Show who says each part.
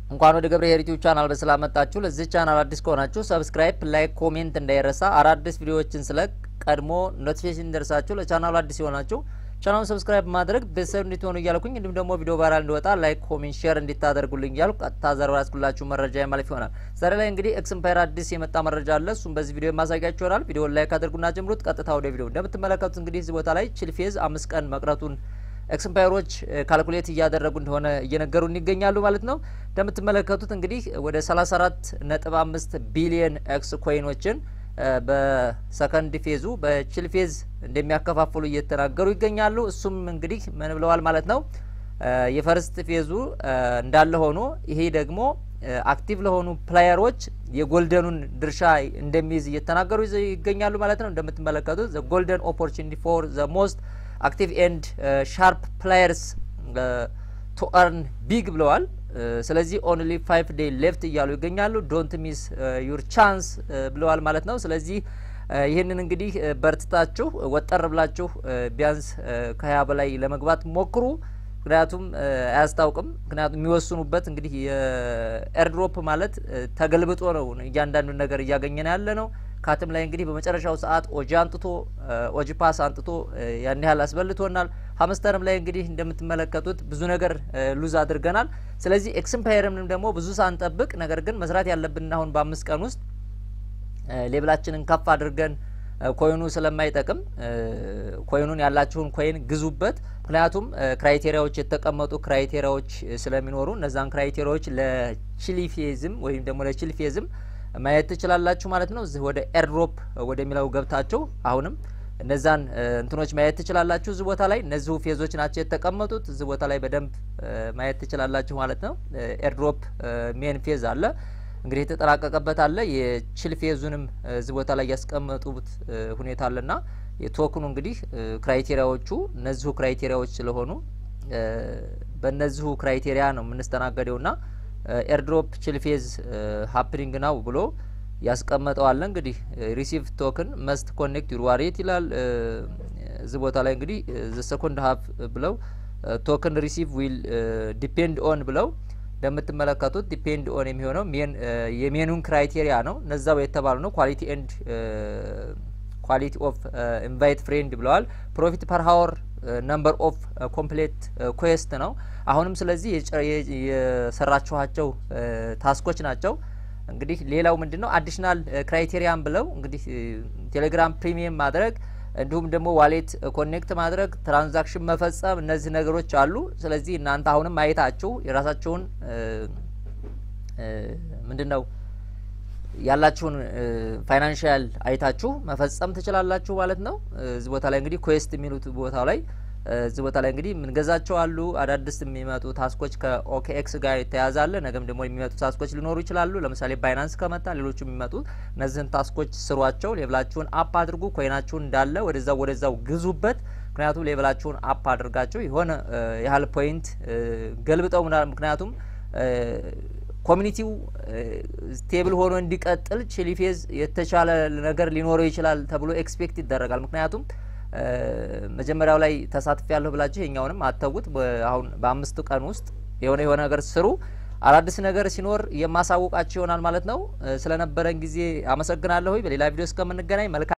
Speaker 1: እንኳን ወደ ገብረ ኄር ዩቲዩብ ቻናል በሰላም መጣችሁ። ለዚህ ቻናል አዲስ ከሆናችሁ ሰብስክራይብ፣ ላይክ፣ ኮሜንት እንዳይረሳ። አዳዲስ ቪዲዮዎችን ስለቅ ቀድሞ ኖቲፊኬሽን ደርሳችሁ ለቻናሉ አዲስ የሆናችሁ ቻናሉን ሰብስክራይብ ማድረግ ቤተሰብ እንድትሆኑ እያልኩኝ እንዲሁም ደግሞ ቪዲዮ ቫይራል እንዲወጣ ላይክ፣ ኮሜንት፣ ሼር እንዲታደርጉልኝ እያልኩ ቀጥታ ዘር ያስኩላችሁ መረጃ የማለፍ ይሆናል። ዛሬ ላይ እንግዲህ ኤክስምፓየር አዲስ የመጣ መረጃ አለ። እሱም በዚህ ቪዲዮ የማሳያችሁ ይሆናል። ቪዲዮን ላይክ አድርጉና ጀምሩት። ቀጥታ ወደ ቪዲዮ እንደምትመለከቱት እንግዲህ እዚህ ቦታ ላይ ቺልፌዝ አምስት ቀን መቅረቱን ኤክስምፓየሮች ካልኩሌት እያደረጉ እንደሆነ እየነገሩን ይገኛሉ ማለት ነው። እንደምትመለከቱት እንግዲህ ወደ 34 ነጥብ አምስት ቢሊየን ኤክስ ኮይኖችን በሰከንድ ፌዙ በቺል ፌዝ እንደሚያከፋፍሉ እየተናገሩ ይገኛሉ። እሱም እንግዲህ ምን ብለዋል ማለት ነው። የፈርስት ፌዙ እንዳለ ሆኖ ይሄ ደግሞ አክቲቭ ለሆኑ ፕላየሮች የጎልደኑን ድርሻ እንደሚይዝ እየተናገሩ ይገኛሉ ማለት ነው። እንደምትመለከቱት ዘ ጎልደን ኦፖርቹኒቲ ፎር ዘ ሞስት አክቲቭ ኤንድ ሻርፕ ፕላየርስ ቱ አርን ቢግ ብለዋል። ስለዚህ ኦንሊ ፋይቭ ዴይ ሌፍት እያሉ ይገኛሉ። ዶንት ሚስ ዩር ቻንስ ብለዋል ማለት ነው። ስለዚህ ይህንን እንግዲህ በርትታችሁ ወጠር ብላችሁ ቢያንስ ከሀያ በላይ ለመግባት ሞክሩ። ምክንያቱም አያስታውቅም። ምክንያቱም የሚወስኑበት እንግዲህ የኤርድሮፕ ማለት ተገልብጦ ነው እያንዳንዱን ነገር እያገኘን ያለ ነው። ካትም ላይ እንግዲህ በመጨረሻው ሰዓት ኦጂ አንጥቶ ኦጂ ፓስ አንጥቶ ያን ያህል አስበልቶናል። ሀምስተርም ላይ እንግዲህ እንደምትመለከቱት ብዙ ነገር ሉዝ አድርገናል። ስለዚህ ኤክስምፓየርንም ደግሞ ብዙ ሳንጠብቅ ነገር ግን መስራት ያለብን አሁን በአምስት ቀን ውስጥ ሌብላችንን ከፍ አድርገን ኮይኑ ስለማይጠቅም ኮይኑን ያላችሁን ኮይን ግዙበት። ምክንያቱም ክራይቴሪያዎች የተቀመጡ ክራይቴሪያዎች ስለሚኖሩ እነዛን ክራይቴሪያዎች ለቺሊፌዝም ወይም ደግሞ ለቺልፌዝም ማየት ትችላላችሁ ማለት ነው። እዚህ ወደ ኤርድሮፕ ወደሚለው ገብታችሁ አሁንም እነዛን እንትኖች ማየት ትችላላችሁ። እዚህ ቦታ ላይ እነዚሁ ፌዞች ናቸው የተቀመጡት። እዚህ ቦታ ላይ በደንብ ማየት ትችላላችሁ ማለት ነው። ኤርድሮፕ ሜን ፌዝ አለ እንግዲህ የተጠናቀቀበት አለ። የቺል ፌዙንም እዚህ ቦታ ላይ ያስቀመጡት ሁኔታ አለና የቶክኑ እንግዲህ ክራይቴሪያዎቹ እነዚሁ ክራይቴሪያዎች ስለሆኑ በእነዚሁ ክራይቴሪያ ነው የምንስተናገደውና ኤርድሮፕ ቺልፌዝ ሀፕኒንግ ናው ብሎ ያስቀመጠዋለ እንግዲህ ሪሲቭ ቶክን መስት ኮኔክት ዩር ዋሌት ይላል። እዚህ ቦታ ላይ እንግዲህ ዘ ሰኮንድ ሀፍ ብለው ቶክን ሪሲቭ ዊል ዲፔንድ ኦን ብለው እንደምትመለከቱት ዲፔንድ ኦን የሚሆነው የሜኑን ክራይቴሪያ ነው። እነዛው የተባሉ ነው። ኳሊቲ ኤንድ ኳሊቲ ኦፍ ኢንቫይት ፍሬንድ ብለዋል። ፕሮፊት ፐር ሀወር ነምበር ኦፍ ኮምፕሌት ኩዌስት ነው። አሁንም ስለዚህ የሰራችኋቸው ታስኮች ናቸው። እንግዲህ ሌላው ምንድን ነው አዲሽናል ክራይቴሪያን ብለው እንግዲህ ቴሌግራም ፕሪሚየም ማድረግ እንዲሁም ደግሞ ዋሌት ኮኔክት ማድረግ ትራንዛክሽን መፈጸም እነዚህ ነገሮች አሉ። ስለዚህ እናንተ አሁንም አይታችሁ የራሳችሁን ምንድን ነው ያላችሁን ፋይናንሽያል አይታችሁ መፈጸም ትችላላችሁ ማለት ነው። እዚህ ቦታ ላይ እንግዲህ ኩዌስት የሚሉት ቦታው ላይ እዚህ ቦታ ላይ እንግዲህ ምንገዛቸው አሉ። አዳዲስ የሚመጡ ታስኮች ከኦኬኤክስ ጋር የተያዛለ ነገም ደግሞ የሚመጡ ታስኮች ሊኖሩ ይችላሉ። ለምሳሌ ባይናንስ ከመጣ ሌሎቹ የሚመጡ እነዚህን ታስኮች ስሯቸው፣ ሌብላችሁን አፕ አድርጉ፣ ኮይናችሁን እንዳለ ወደዛው ወደዛው ግዙበት። ምክንያቱም ሌብላችሁን አፕ አድርጋቸው የሆነ ያህል ፖይንት ገልብጠው ምክንያቱም ኮሚኒቲው ስቴብል ሆኖ እንዲቀጥል ቺሊፌዝ የተሻለ ነገር ሊኖረው ይችላል ተብሎ ኤክስፔክት ይደረጋል። ምክንያቱም መጀመሪያው ላይ ተሳትፍ ያለሁ ብላችሁ የኛውንም አተውት አሁን በአምስቱ ቀን ውስጥ የሆነ የሆነ ነገር ስሩ። አዳዲስ ነገር ሲኖር የማሳውቃችሁ ይሆናል ማለት ነው። ስለነበረን ጊዜ አመሰግናለሁ። በሌላ ቪዲዮ እስከምንገናኝ መልካም